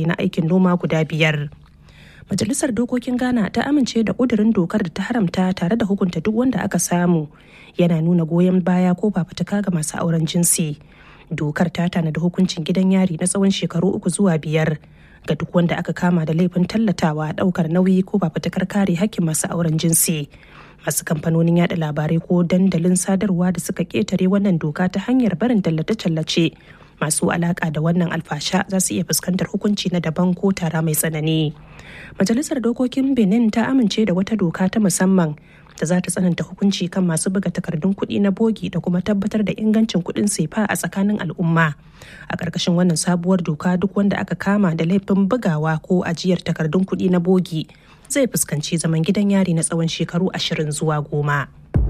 firamare na aikin noma guda biyar. Majalisar Dokokin Ghana ta amince da ƙudurin dokar da ta haramta tare da hukunta duk wanda aka samu yana nuna goyon baya ko fafutuka ga masu auren jinsi. Dokar ta tanada hukuncin gidan yari na tsawon shekaru uku zuwa biyar ga duk wanda aka kama da laifin tallatawa ɗaukar nauyi ko fafutukar kare hakkin masu auren jinsi. masu kamfanonin yada labarai ko dandalin sadarwa da suka ketare wannan doka ta hanyar barin tallace-tallace masu alaka da wannan alfasha za su iya fuskantar hukunci na daban ko tara mai tsanani majalisar dokokin benin ta amince da wata doka ta musamman da za ta tsananta hukunci kan masu buga takardun kuɗi na bogi da kuma tabbatar da ingancin kuɗin sefa a tsakanin al'umma a ƙarƙashin wannan sabuwar doka duk wanda aka kama da laifin bugawa ko ajiyar takardun kuɗi na bogi zai fuskanci zaman gidan yari na tsawon shekaru ashirin zuwa goma.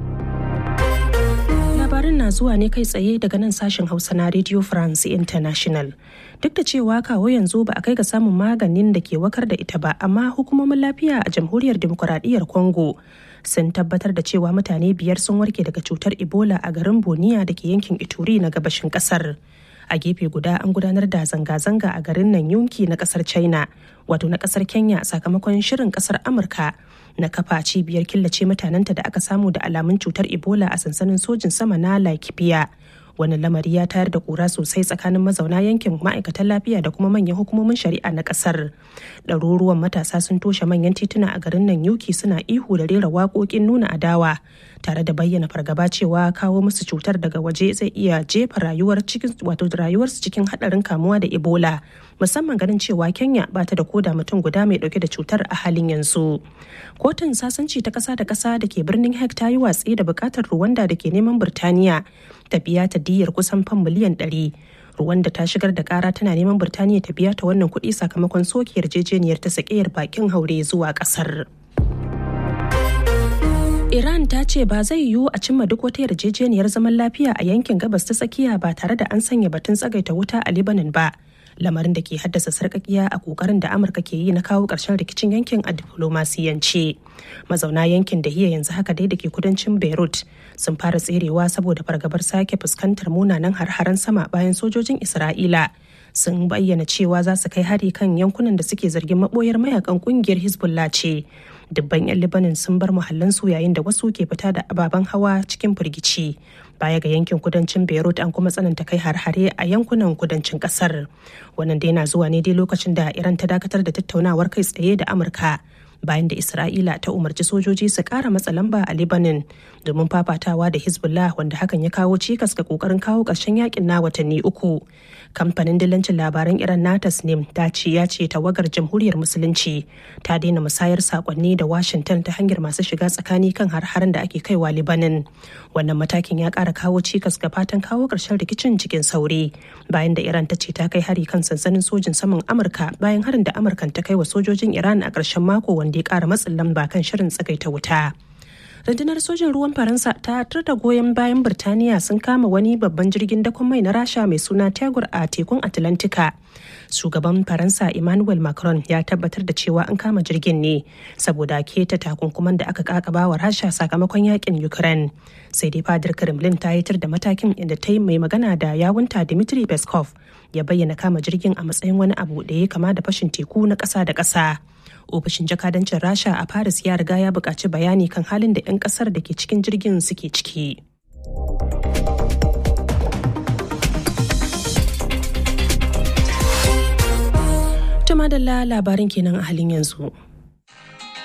labarin na zuwa ne kai tsaye daga nan sashen hausa na radio france international duk da cewa kawo yanzu ba a kai ga samun maganin da ke wakar da ita ba amma hukumomin lafiya a jamhuriyar demokuraɗiyyar congo sun tabbatar da cewa mutane biyar sun warke daga cutar ebola a garin boniya da ke yankin ituri na gabashin kasar a gefe guda an gudanar da zanga-zanga a garin nan yunki na kasar china wato na kasar kenya sakamakon shirin kasar amurka na kafa cibiyar killace mutanenta da aka samu da alamun cutar ebola a sansanin sojin sama na laikipia wani lamari ya tayar da kura sosai tsakanin mazauna yankin ma'aikatan lafiya da kuma manyan hukumomin shari'a na kasar ɗaruruwan matasa sun toshe manyan tituna a garin nan yuki suna ihu da rera waƙoƙin nuna adawa tare da bayyana fargaba cewa kawo musu cutar daga waje zai iya jefa rayuwar cikin wato rayuwarsu cikin haɗarin kamuwa da ebola musamman ganin cewa kenya ba ta da koda mutum guda mai ɗauke da cutar a halin yanzu kotun sasanci ta ƙasa da ƙasa da ke birnin hek ta yi watsi da buƙatar ruwanda da ke neman birtaniya ta biya ta diyyar kusan fan miliyan ɗari Rwanda ta shigar da kara tana neman Birtaniya ta biya ta wannan kuɗi sakamakon soke yarjejeniyar ta sakiyar bakin haure zuwa ƙasar. Iran ta ce ba zai yiwu a cimma duk wata yarjejeniyar zaman lafiya a yankin gabas ta tsakiya ba tare da an sanya batun tsagaita wuta a Libanin ba. Lamarin da ke haddasa sarkakiya a kokarin da Amurka ke yi na kawo ƙarshen rikicin yankin a diflomasiyance. Mazauna yankin da hiya yanzu haka dai da ke kudancin Beirut sun fara tserewa saboda fargabar sake fuskantar munanan har-haren sama bayan sojojin Isra'ila. sun bayyana cewa za su kai hari kan yankunan da suke zargin maboyar mayakan kungiyar hezbollah ce dubban 'yan libanin sun bar muhallansu yayin da wasu ke fita da ababen hawa cikin firgici baya ga yankin kudancin beirut an kuma tsananta kai har-hare a yankunan kudancin kasar wannan dai na zuwa ne dai lokacin da iran ta dakatar da tattaunawar kai tsaye da amurka bayan da isra'ila ta umarci sojoji su kara matsa lamba a libanin domin fafatawa da hezbollah wanda hakan ya kawo cikas ga kokarin kawo ƙarshen yakin na watanni uku kamfanin dillancin labaran iran na tasnim ta ce ya ce tawagar jamhuriyar musulunci ta daina musayar sakonni da washington ta hanyar masu shiga tsakani kan har-haren da ake kaiwa libanin wannan matakin ya kara kawo cikas ga fatan kawo ƙarshen rikicin cikin sauri bayan da iran ta ce ta kai hari kan sansanin sojin saman amurka bayan harin da amurkan ta kai wa sojojin iran a ƙarshen mako wanda ya kara matsin lamba kan shirin tsagaita wuta. rundunar sojin ruwan faransa ta da goyon bayan birtaniya sun kama wani babban jirgin dakon mai na rasha mai suna tegur a tekun atlantika shugaban faransa emmanuel macron ya tabbatar da cewa an kama jirgin ne saboda keta takunkuman da aka kakaba wa rasha sakamakon yakin ukraine sai dai fadar kremlin ta yitar da matakin inda ta yi mai magana da yawunta dmitry peskov ya bayyana kama jirgin a matsayin wani abu da ya kama da fashin teku na ƙasa da ƙasa ofishin jakadancin rasha a paris ya riga ya buƙaci bayani kan halin da 'yan ƙasar da ke cikin jirgin suke ciki Jama da labarin kenan a halin yanzu.